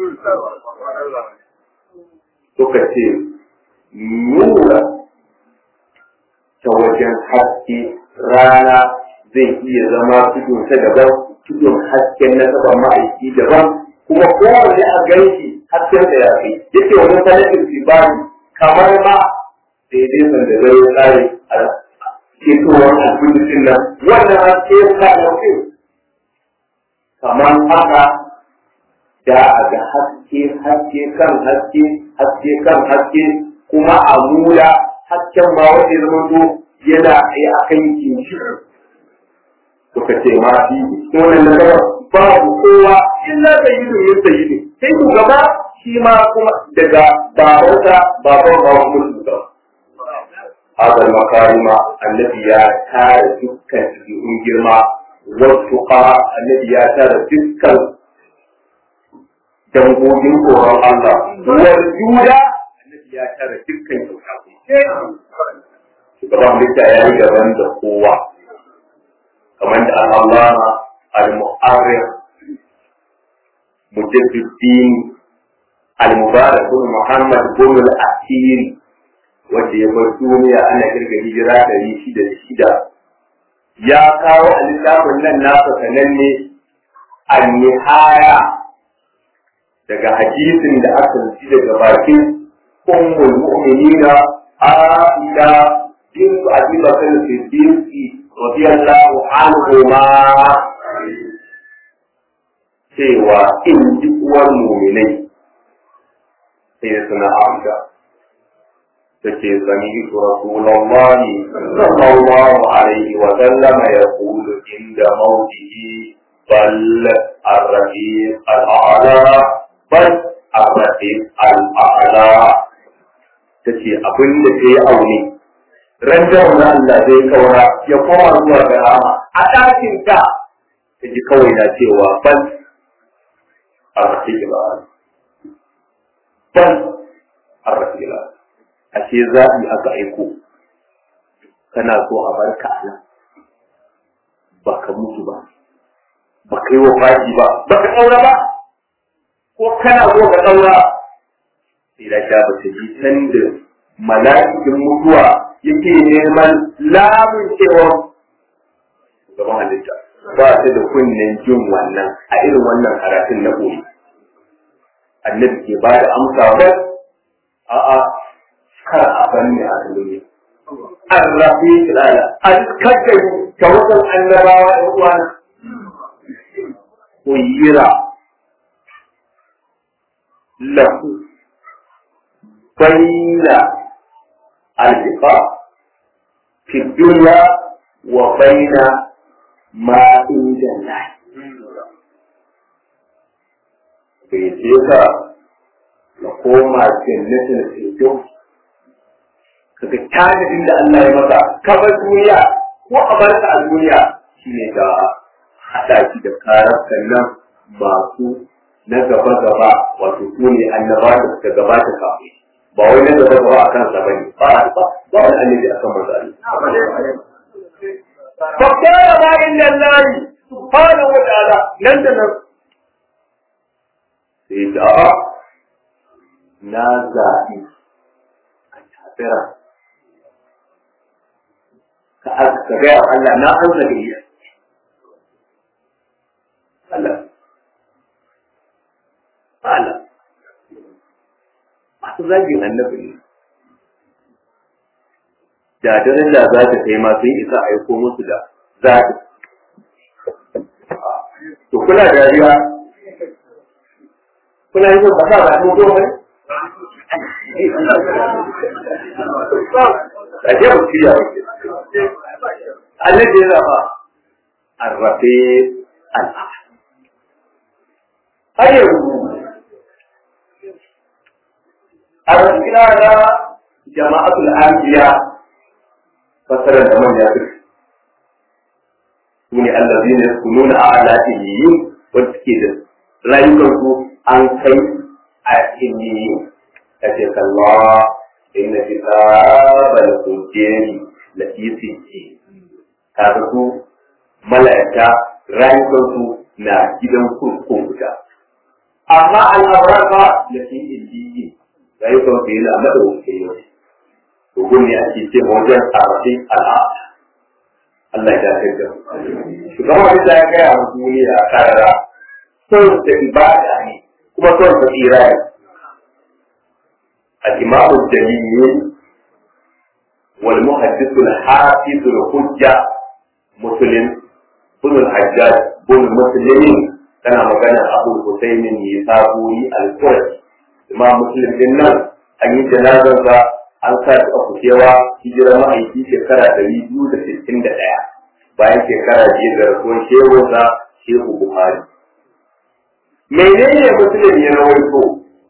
suka ce nura ta wajen haske rana zai iya zama tudun ta daban tudun hasken na saba ma'aiki daban kuma kowane a ganshi hasken da ya fi yake wani sanadin sibani kamar ma daidai sanda zai tsare a ketowar albulisin nan wannan haske ya sa kamar haka da a ga haske haske kan haske haske kan haske kuma a mula hasken ma wanda ya zama yana tsaye a kan kinshi suka ce ma fi wannan na gaba babu kowa illa sayyidu yin sayyidu sai shugaba shi ma kuma daga babansa baban baban musu gaba هذا المكارم الذي يتارى دكا في جرما والتقى الذي يتارى دكا dangogin tsoron Allah, wal juda annabi ya tara dukkan kyauta Shugaban halitta ya yi gaban da kowa, kamar da Allah al-Mu'arrif Mujadduddin al-Mubarak bin Muhammad bin al-Asiri wanda ya bar duniya ana kirga hijira ɗari shida da shida ya kawo a littafin nan nasa sananne an-nihaya daga hadisin da aka ji daga bakin ummul mu'minina Aisha bint Abi Bakr Siddiq radiyallahu anhuma cewa in ji uwar mu'minai sai suna Aisha take sami Rasulullahi sallallahu alaihi wa sallam yaqulu inda mawtihi bal ar-rafiq al-a'la bal arrafi al'ala ta ce abin da ta yi aune ran da wani Allah zai kaura ya koma zuwa ga rama a ɗakin ta ta ji kawai na cewa bal arrafi al'ala bal arrafi al'ala a ce zaɓi aka aiko kana so a barka Allah ba ka mutu ba ba ka yi wa faɗi ba ba ka ƙaura ba ko kana so ka ɗaura sai da sha ba ta ji can da mala'ikin mutuwa yake neman lamun cewa gaban halitta ba ta da kunnen jin wannan a irin wannan karatun na koyi annabi ke ba da amsa ba a'a kar a banni a duniya an rafi kilala an kakkari ta wasan annabawa ɗan uwana kuyira له بين البقاء في الدنيا وبين ما عند الله bai ce ka na koma jannatin firdaus kaga tanadin da Allah ya maka ka bar duniya ko a barka a duniya shine da hada shi da karar nan masu na gaba gaba wato su ne annaba da suka gabata kafin ba wai na gaba gaba a kansa ba ne ba ba ba wani annabi a kan manzo Allah fa kana ma inna Allah subhanahu wa ta'ala nan da nan sai da na zaɓi a tafira ka aka ga Allah na an zaɓi Allah Ala, masu zagin annabi ne. Da daren da za ta kai masu yi isa aiko musu da zaɓi. To kuna dariya, kuna yi ba sa ba mutu ne? A ce mu ciya wuce. Annabi ya zaba, arrafe al'a. Har yanzu kira da jama'atul anbiya fasarar da manya su su ne allazina yakununa ala illiyin wanda suke da rayukansu an kai a illiyin kace kalla inna kitabal hujjari lafi sijji kaga su mala'ika rayukansu na gidan kurkun guda amma al'abraka lafi illiyin rayukan su yana madawacin yau dogon ne ake ce wajen tsarafin al'ada Allah ya kai da shugaban da ya gaya wa duniya a karara son da ibada ne kuma son da tsira ne الإمام الجليل والمحدث الحافظ الحجة مسلم بن الحجاج بن مسلم كان مكان أبو الحسين يسابوري القرشي imam muslim din nan an yi janazarsa an sa ta kushewa hijira ma'aiki shekara ɗari biyu da sittin da ɗaya bayan shekara biyu da rasuwar shehunsa shehu buhari menene musulun ya rawaito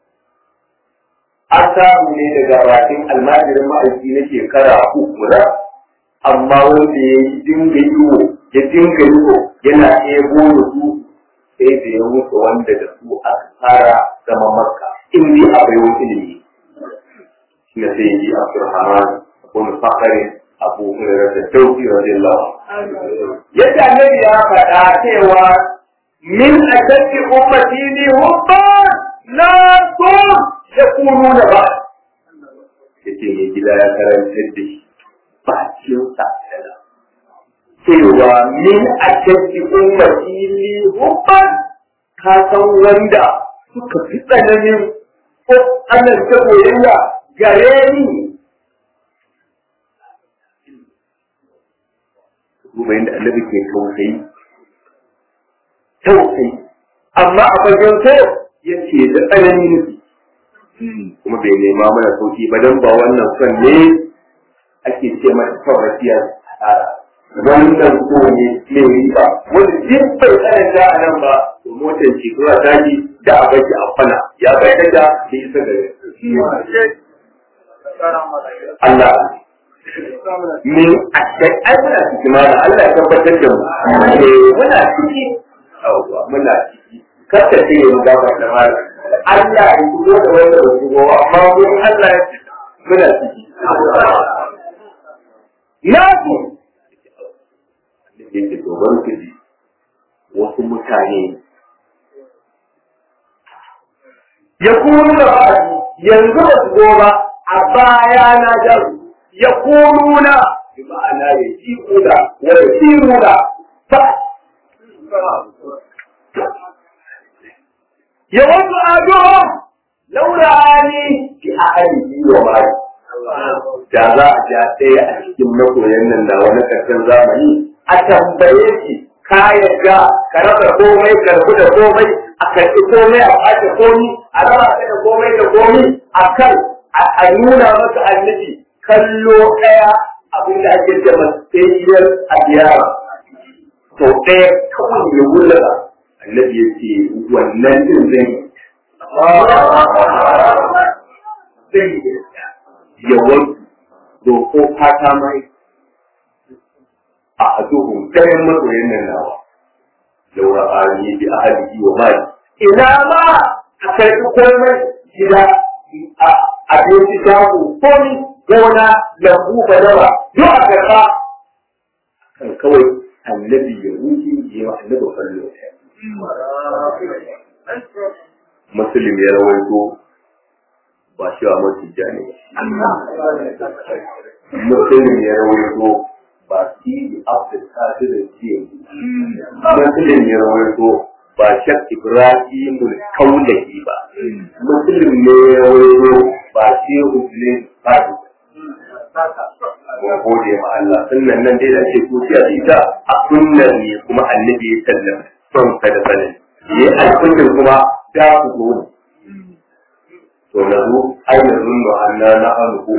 an samu ne daga bakin almajirin ma'aiki na shekara uku da amma wanda ya yi dinga yiwo ya dinga yiwo yana ebo da su sai da ya wuce wanda da su a tsara zama makka in dai abai wani ilimi shi ne sai yi abdurrahman abu fakari abu hurairar da dauki radiyallahu yadda annabi ya faɗa cewa min ashaddi ummati li hubban la tum yakununa ba yace ne gida ya karantar da shi ba cikin sa cewa min ashaddi ummati li hubban ka san wanda suka fi tsananin ko Allah ta koyayya gare ni duba yadda annabi ke tausayi tausayi amma a fagen so ya ce da tsanani nufi kuma bai nema mana sauki ba don ba wannan son ne ake ce mata taurasiya wannan so ne mai riba wanda duk bai tsananta a nan ba to motar ce zuwa daji da a baki a fana ya bai da da isa gare Allah min ashai ai muna ciki mana Allah ya tabbatar da mu eh muna ciki yawwa muna ciki kar ka ce mu gaba da mala Allah ya shigo da wanda ba shigo amma mun Allah ya muna ciki na ku yake to ban ku ji wasu mutane ya kuma da yanzu ba su zo ba a baya na jaru يقولون بمعنى يجيبون ويسيرون ف يود أحدهم لو رآني في أهله ومالي da za a ja ɗaya a cikin makoyan nan da wani ƙarshen zamani a tambaye shi ka yadda ka rasa komai ka rabu da komai a karɓi komai a ɓace komi a raba ka da komai da komi a kan a nuna masa annabi kallo ɗaya abin da ake ce masayiyar a biyara to ɗaya kawai ya wula annabi ya ce wannan din zai zai ya wanku doko fata mai a aduhun ɗayan masoyin nan nawa laura ani bi ahadihi wa mali ina ma a karɓi komai gida abinci shago komi gona lambu badara duk a karɓa kan kawai annabi ya wuce ya yi annabi kallo muslim ya rawaito ba shi wa masu jani muslim ya rawaito ba shi abdul qadir ce muslim ya rawaito ba shak ibrahim kaulahi ba muslim ne ya rawaito ba shi muslim fadi mun gode ma Allah sunnan nan dai da ake kuciya da ita a sunnan ne kuma annabi ya sallam son ka da sanin yi alkullin kuma da ku zo ne to na zo ai na zunnu anna na hannu ko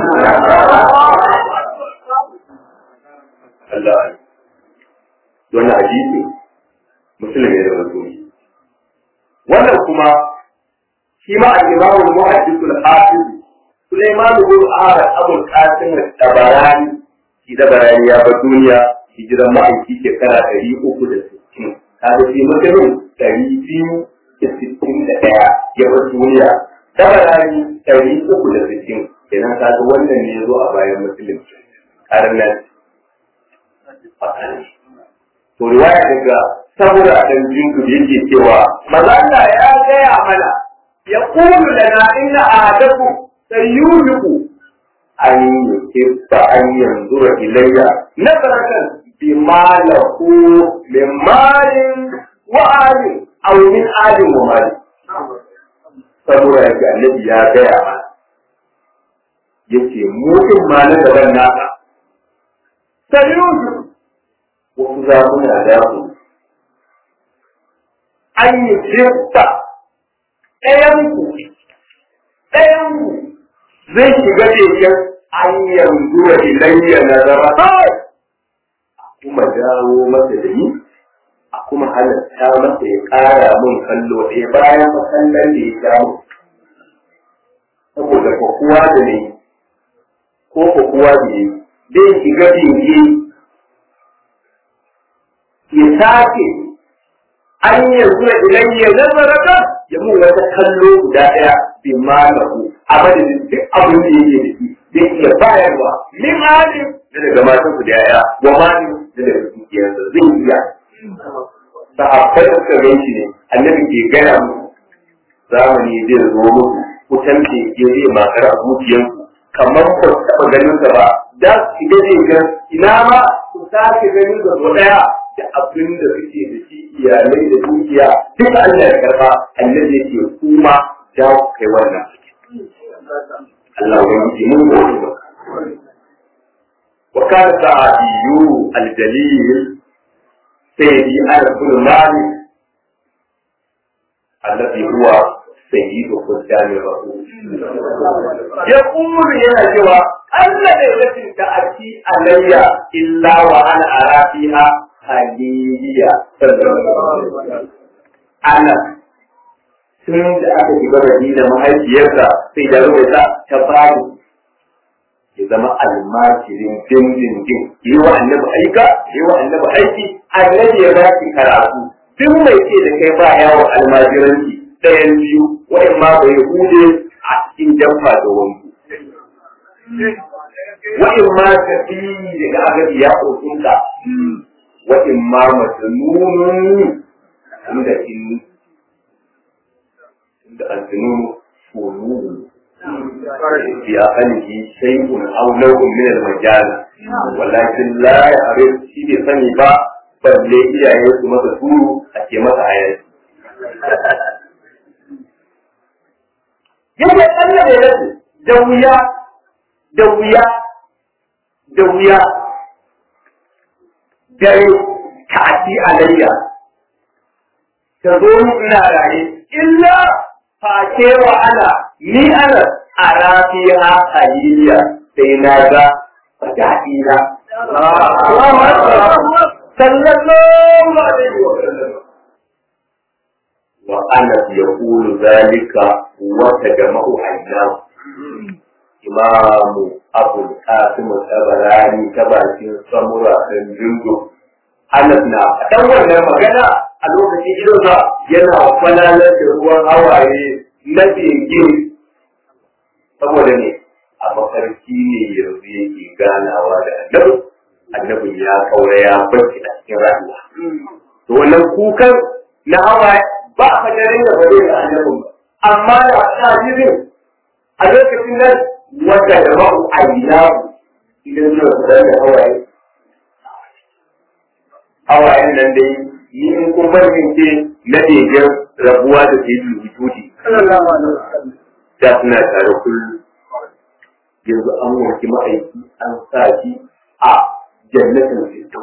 Allah ai wannan hadisi musulmi da wato wannan kuma shi ma al-imamu al-muhaddith al-hafiz Sulaiman bin Ahmad Abul Qasim al-Tabarani shi da barani ya bar duniya hijiran ma'aiki shekara ɗari uku da sittin kaga shi mutumin ɗari biyu da sittin da ɗaya ya bar duniya tabarani ɗari uku da sittin kenan kaga wannan ne ya zo a bayan musulun karnan to riwaya daga saboda dan jinku da yake cewa maza ya gaya mana ya kulu lana inna ahadakum sayyuhiku an yuhibba an yanzura ilayya nazaratan bima lahu min malin wa alin aw min alin wa malin saboda yake annabi ya gaya mana yace mutum ma na gaban naka sayyuhiku wasu zamuna da su an yi jirta ɗayanku ɗayanku zai shiga cikin an yanzu da ilayya na zama kawai a kuma dawo masa da ni a kuma halatta masa ya ƙara mun kallo ɗaya bayan kallon da ya sha mu saboda kowa da ne ko kowa da ne zai shiga binge ya sake an yanzu da idan ya nazarata ya mun wata kallo guda ɗaya bi malahu a madadin duk abin da yake da shi zai iya bayarwa min halin da daga matan su da yaya wa malin da daga dukiyarsa zai iya sahabbai da suka gan shi ne annabi ke gaya musu zamani zai zo muku ku tamke ke zai makar a zuciyarku kamar ba su taɓa ganin sa ba da su shiga zai ga ina ma ku sake ganin sa so ɗaya da abin da suke da shi iyalai da dukiya duka Allah ya karɓa annabi yake kuma da ku kai wannan Allah ya yi mun gode ba وكان سعدي الجليل سيدي أنس بن مالك الذي هو سيد خدام الرسول يقول يا جوا أن ليلة تأتي علي إلا وأنا أرى فيها خليلية أنا tun da aka shiga Madina mahaifiyarsa sai da rubuta ta bani ya zama almajirin dindindin yi wa annabi aika yi wa annabi aiki annabi ya ba ki karatu duk mai ce da kai ba yawon almajiranci ɗayan biyu wa'in ma bai hude a cikin jamfa da wanku wa'in ma ka fi daga agabi ya ƙoƙinka wa'in ma majanunun inda in inda aljinunu fununu في أقله شيء أو نوع من المجال ولكن لا يعرف شيء سني با balle iyaye su masa turu a ke masa hayar. Yadda Allah ya rasu da wuya, da wuya, da wuya, dare kati alayya, ta zo ina raye, illa face wa ana ni ana a rafiya haliliya sai na ga fada'ina. Sallallahu alaihi wa sallam. Wa ana ya kulu zalika wata jama'u hanyar. Imamu Abu Qasim Tabarani ta bakin samura ɗan jingo. Anas na faɗan wannan magana a lokacin idonsa yana kwalalar da ruwan hawaye na bege saboda ne a mafarki ne yanzu yake ganawa da annabi annabin ya kaura ya barci a cikin rayuwa to wannan kukan na hawaye ba a fajarin da ba zai ga annabin ba amma da hadisin a lokacin nan wanda da ma'u ayyinahu idan suna fitar da hawaye hawayen nan dai ni in kun ce na begen rabuwa da ke yi wujudi da suna tare kullum yanzu an wanke ma'aiki an sa shi a jannatin fito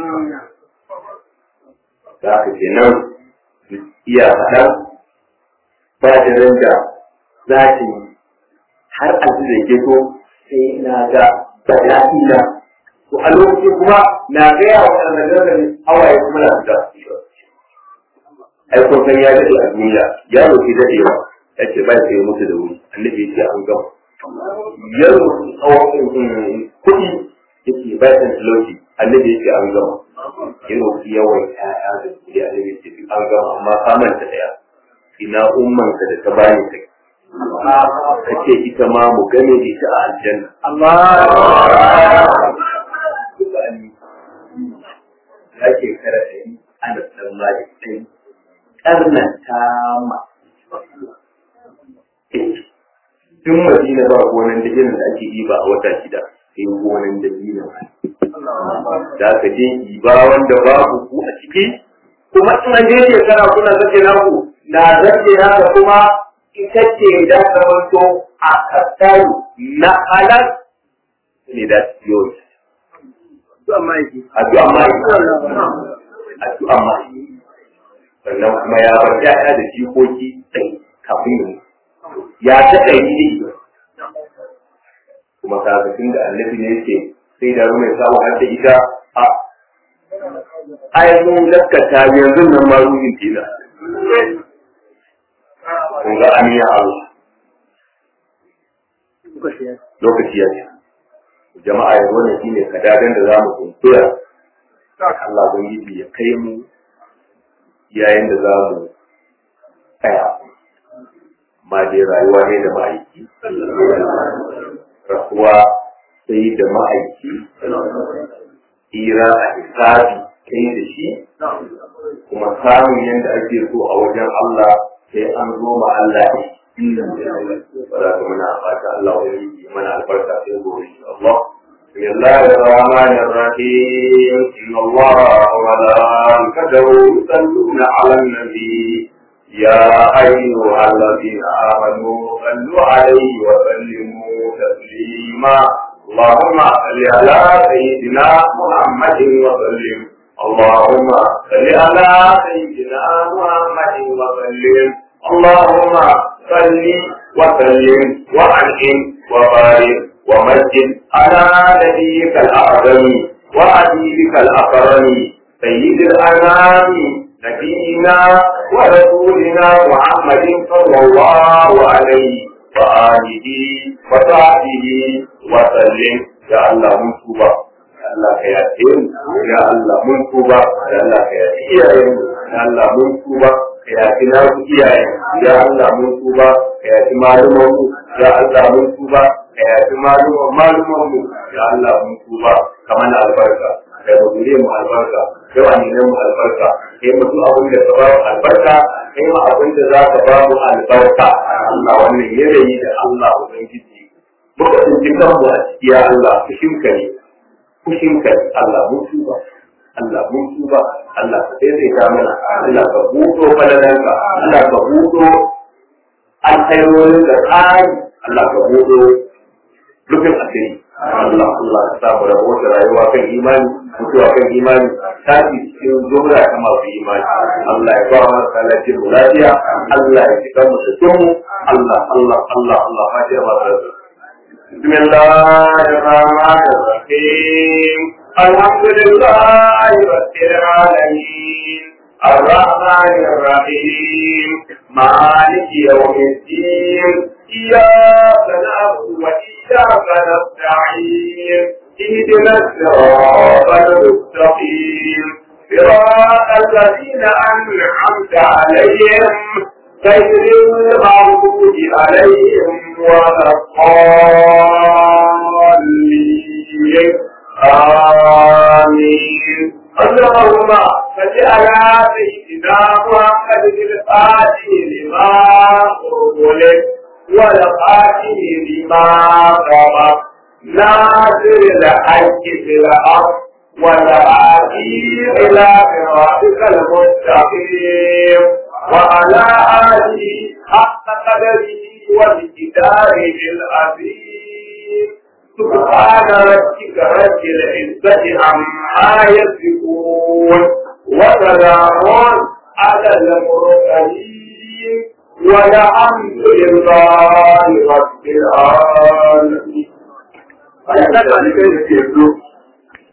da aka ce nan iya faɗa ba da randa za ta yi har a da ke so sai na ga bada'ina to a lokaci kuma na gaya wa ɗan hawaye kuma na fita ai kun san ya dade a duniya ya roki dadewa ya ce ba sai mutu da wuri annabi ya ce an gama ya roki tsawon kuɗi ya ce ba san talauci annabi ya ce an gama ya roki yawan ƴaƴa da kuɗi annabi ya ce an gama amma ka manta ɗaya ina ummanka da ta bani kai ka ce ita ma mu gane da ita a aljanna ya ke kara ɗari ana ɗan mali ɗari ƙarnan tama. Tun Madina ba gonan da irin da ake ɗiba a wata shida, sai gonan da dina. Da aka je ɗiba wanda babu ku a ciki, kuma in an je shekara kuna zake naku, na zake naka kuma ita ce da zamanto a kasaru na halal ne da yau. Addu'a ma'aiki. Addu'a ma'aiki. sannan kuma ya bar ya'ya da jikoki ɗai kafin da ya ta ɗai ne kuma kafin da annabi ne yake sai da rume samu har da ita a ai mun gaskata yanzu nan ma ruhin tina kun ga an yi Allah lokaci ya ce jama'a yanzu wannan shine kadadan da za mu kunkura Allah ubangiji ya kai mu yayin da za mu tsaya ma dai rayuwa ne da ma'aiki rasuwa sai da ma'aiki tsira a hisabi kai da shi kuma samun yadda ake so a wajen Allah sai an zo ma Allah ne ba za ka muna fata Allah wani mana albarka sai gobe Allah بسم الله الرحمن الرحيم إن الله وملائكته يصلون على النبي يا أيها الذين آمنوا صلوا عليه وسلموا تسليما اللهم صل على سيدنا محمد وسلم اللهم صل على سيدنا محمد وسلم اللهم صل وسلم وأنعم وبارك ومجد على نبيك الأعظم وحبيبك الأكرم سيد الأنام نبينا ورسولنا محمد صلى الله عليه وآله وصحبه وسلم يا الله من توبة يا الله كياتين يا الله من توبة يا الله كياتين يا الله من توبة kayaki na ku iyaye ya Allah mun tuba kayaki malumanmu ya Allah mun tuba kayaki maluman maluman mu ya Allah mun tuba kamar na albarka kai mu gure mu albarka kai wa ne mu albarka kai mu duk abin da ka ba mu albarka kai mu abin da za ka ba mu albarka Allah wannan yanayi da Allah ubangiji muka tsinci kanmu a ciki ya Allah fushinka ne fushinka ne Allah mun tuba Allah mun tuba Allah ka daidaita mana Allah ka buɗo falalanka Allah ka buɗo alkhairorin da tsari Allah ka buɗo rufin asiri Allah Allah ka sa mu rabo da rayuwa kan imani mutuwa kan imani tafi cikin zura ta masu imani Allah ya ba mu lafiyar mu lafiya Allah ya cika mu da mu Allah Allah Allah Allah fatiha ma بسم الله الرحمن الرحيم الحمد لله رب العالمين الرحمن الرحيم مالك يوم الدين إياك نعبد وإياك نستعين اهدنا الصراط المستقيم صراط الذين أنعمت عليهم غير المغضوب عليهم ولا الضالين آمين اللهم صل على سيدنا محمد الفاتح لما أغلق والخاتم لما سبق ناصر الحق بالحق والهادي إلى صراطك المستقيم وعلى آله حق قدره وبكتابه العظيم سبحان ربك رب العزة عما يصفون وسلام على المرسلين والحمد لله رب العالمين.